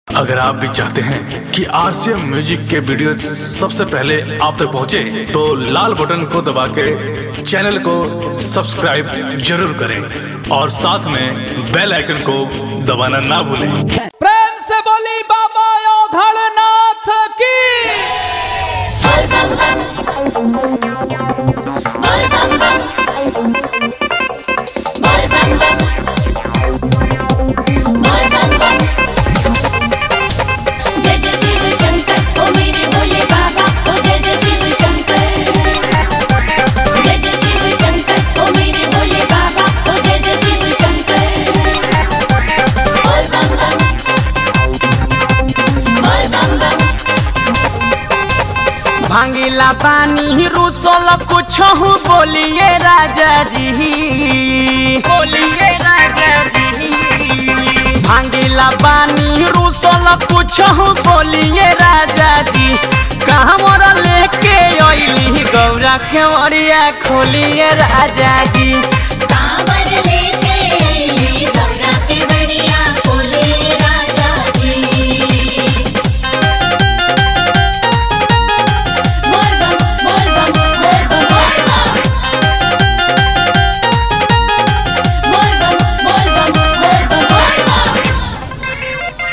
अगर आप भी चाहते हैं कि आरसीएम म्यूजिक के वीडियो सबसे पहले आप तक पहुंचे, तो लाल बटन को दबा के चैनल को सब्सक्राइब जरूर करें और साथ में बेल आइकन को दबाना ना भूलें प्रेम से बोली बाबा ओघड़नाथ की जय जय शिव शंकर ओ मेरे भोले बाबा ओ जय जय शिव शंकर जय जय शिव शंकर ओ मेरे भोले बाबा ओ जय जय शिव शंकर बोल बम बम बोल बम बम भांगिला पानी रुसल कुछ हूँ बोलिए राजा जी बोलिए राजा जी भांगिला पानी रुसल कुछ हूँ बोलिए राजा जी कहाँ मोरा लेके अइली गौरा के ओरिया खोलिए राजा जी कांवर लेके आइली गौरा के बढ़िया बोले राजा जी बोल बम बोल बम बोल बम बोल बम बोल बम बोल बम बोल बम बोल बम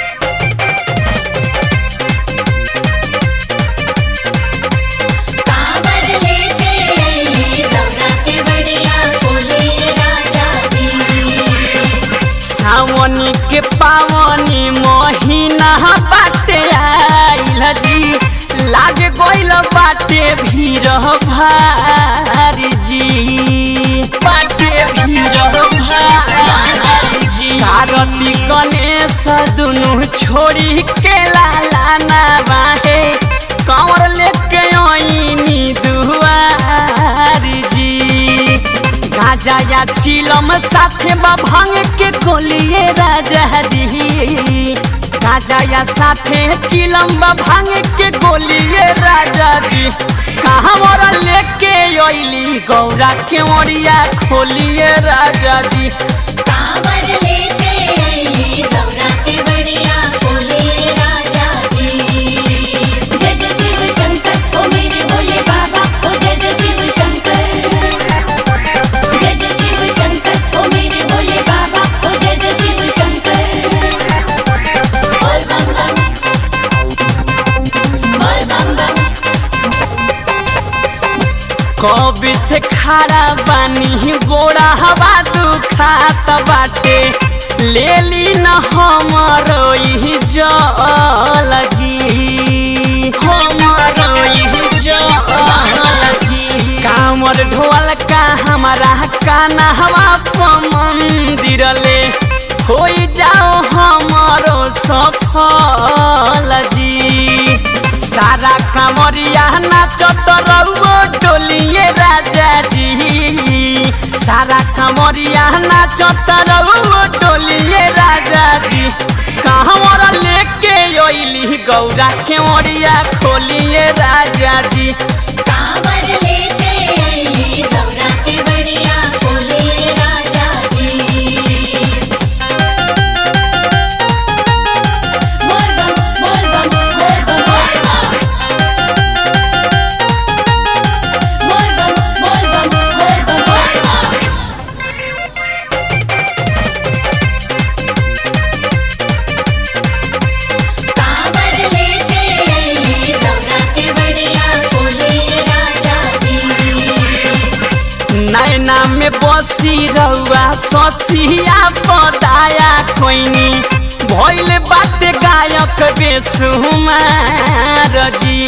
कांवर लेके आइली गौरा के बढ़िया बोले राजा जी सावनी के पावनी महीना बाटे आइल जी लाग गइल बाटे भीड़ भारी जी बाटे भीड़ भारी जी कारती गणेश दुनु छोड़ी के लाला ना बाहे कंवर लेके आईनी दुआरी जी गाजा या चिलम साथे बा भांग के कोलिए राजा जी गाजा या साथे चिलम बा भांग के गोलिए राजा जी कहाँ मोरा लेके अइली गौरा के ओरिया खोलिए राजा जी कांवर लेके आइली गौरा के बढ़िया बोले राजा जी जय जय शिव शंकर ओ मेरे भोले बाबा ओ जय जय शिव शंकर जय जय शिव शंकर ओ मेरे भोले बाबा ओ जय जय शिव शंकर बोल बम बम बोल बम बम कब से खारा बानी गोड़ा हवा दुखात बाटे ले ली न हमरो ई जल जी हमरो ई जल जी कामर ढोल का हमारा काना हवा मंदिर ले हो जाओ हमरो सफल जी सारा कामरिया नाचत रहुओ डोलिए राजा जी सारा कामरिया नाचत रहुओ डोलिए राजा जी कहाँ लेके अइली गौरा के ओरिया खोलिए राजा जी कांवर लेके आइली गौरा के बढ़िया बोले राजा जी बोल बम बोल बम बोल बम बोल बम बोल बम बोल बम बोल बम कांवर लेके आइली गौरा के बढ़िया बोले राजा जी नैना में बसी रहुआ ससिया पदाया कोइनी भइल बाटे गायक बेसुमार जी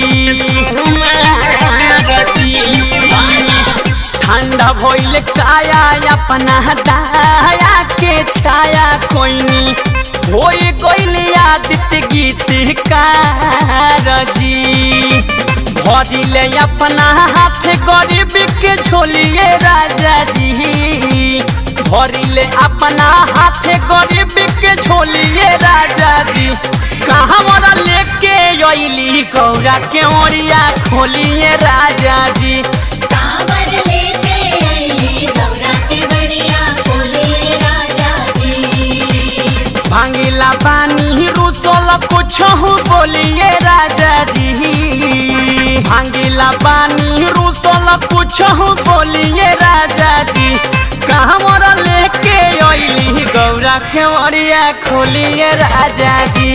सुमार जी ठंडा भइल काया अपना दाया के छाया कोइनी होई गइल आदित्य गीतकार जी भरिले अपना हाथ गरीब के झोलिए राजा जी भरिले अपना हाथ गरीब के झोलिए राजा जी कहाँ मोरा लेके अइली गौरा के ओरिया खोलिए राजा जी कांवर लेके आइली गौरा के बढ़िया बोले राजा जी भांगिला पानी रुसल कुछ बोलिए राजा जी भांगिला पानी रूसल कुछ बोलिए राजा जी कहाँ मोर लेके अइली गौरा के मरिया खोलिए राजा जी